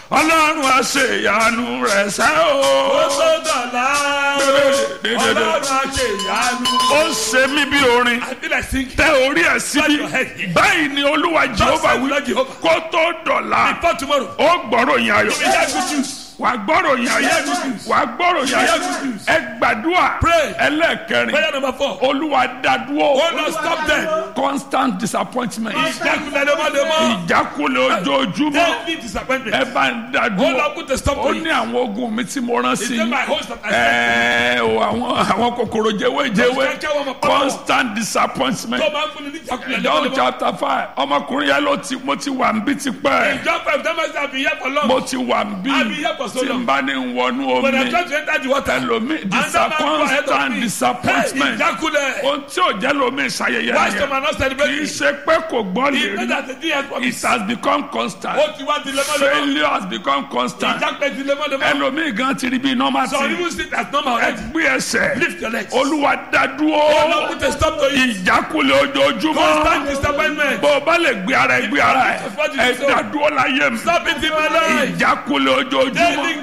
ọlọ́run àṣeyanu rẹ̀ sẹ́ o. ó tó dọ̀la ọlọ́run àṣẹ ìyanu. ó ń ṣe mí bí orin I feel like singing. tẹ orí ẹ̀ síbi your head. báyìí ni olúwa jehova said wí Lord Jehovah. kó tó dọ̀la Before tomorrow. ó gbọ́rọ̀ yín ayọ̀ We hear good news. wà gbọ́rọ̀ yín ayọ̀ Hear good news. wà gbọ́rọ̀ yín ayọ̀ Hear good news. ẹ gbàdúrà Pray. ẹlẹ́ẹ̀kẹrin Prayer number four. olúwa dádúró Oh Lord, stop them. constant disappointment Ìjákulẹ̀ lemọ́lemọ́. ìjákulẹ̀ ojoojúmọ́ Daily ẹ disappointment. bá ń Oh dádúró Lord, put a stop ó to ní it. àwọn ogun mi tí mo rán Is sí it yín my host that I sent? ẹ̀ẹ́ o àwọn àwọn kòkòrò jẹ́wéjẹ́wé Kẹ́kẹ́ wọn mọ̀ pọ́nmọ́. constant disappointment Tó máa ń fún ni ní ìjákulẹ̀ John lemọ́lemọ́. chapter five ọmọkùnrin yẹn ló ti mo ti wà ń bí ti pẹ́ Ìjọ five times I've been here for long. mo ti wà ń bí I've been here for so tí n long. bá ní ń wọnú When I omi try to enter the water. ẹlòmí Another man go ahead of constant me. disappointment Hey, ìjákulẹ̀. ohun tí ò jẹ́ lómi ìṣayẹyẹ Why some nìyẹn are not kì í celebrating? ṣe pé kò gbọ́ lè It's not rí that the day has it promised. has become constant Ó ti wá di lemọ́lemọ́. failure has become constant Ìjákulẹ̀ di lemọ́lemọ́. ẹlòmí gan ti rí bí normal Some thing even sit as normal already. ẹgbẹ́ ẹsẹ̀ Lift your legs. olúwa dádúró Oh Lord, put a stop to it. ìjákulẹ̀ ojoojúmọ́ Constant disappointment. bó o bá lè gbé ara ẹ gbé ara ẹ ẹ dádúró láyé mi Stop it in my life. ìjákulẹ̀ ojoojúmọ́. Daily